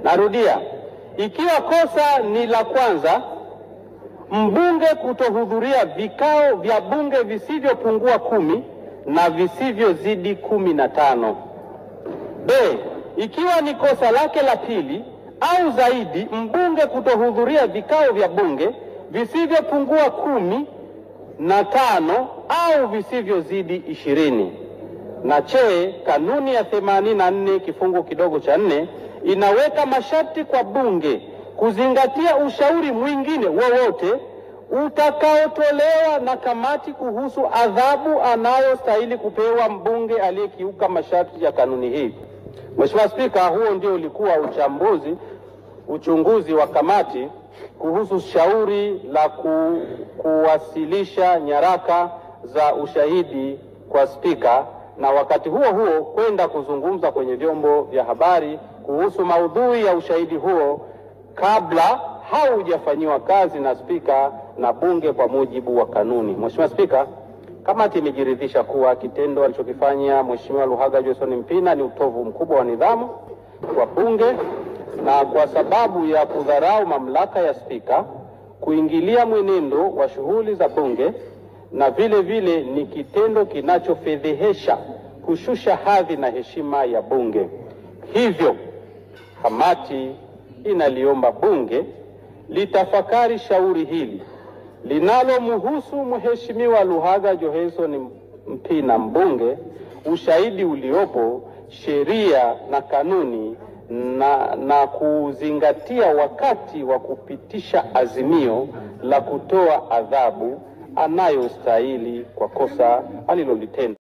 Narudia, ikiwa kosa ni la kwanza, mbunge kutohudhuria vikao vya bunge visivyopungua kumi na visivyozidi kumi na tano. B, ikiwa ni kosa lake la pili au zaidi, mbunge kutohudhuria vikao vya bunge visivyopungua kumi na tano au visivyozidi ishirini. Na che, kanuni ya 84 kifungu kidogo cha nne inaweka masharti kwa bunge kuzingatia ushauri mwingine wowote utakaotolewa na kamati kuhusu adhabu anayostahili kupewa mbunge aliyekiuka masharti ya kanuni hii. Mheshimiwa Spika, huo ndio ulikuwa uchambuzi uchunguzi wa kamati kuhusu shauri la ku, kuwasilisha nyaraka za ushahidi kwa spika na wakati huo huo kwenda kuzungumza kwenye vyombo vya habari kuhusu maudhui ya ushahidi huo kabla haujafanyiwa kazi na spika na bunge kwa mujibu wa kanuni. Mheshimiwa Spika, kamati imejiridhisha kuwa kitendo alichokifanya Mheshimiwa Luhaga Johnson Mpina ni utovu mkubwa wa nidhamu kwa bunge na kwa sababu ya kudharau mamlaka ya spika, kuingilia mwenendo wa shughuli za bunge na vile vile ni kitendo kinachofedhehesha, kushusha hadhi na heshima ya bunge. Hivyo kamati inaliomba bunge litafakari shauri hili linalomhusu Mheshimiwa Luhaga Johnson Mpina mbunge, ushahidi uliopo, sheria na kanuni na, na kuzingatia wakati wa kupitisha azimio la kutoa adhabu anayostahili kwa kosa alilolitenda.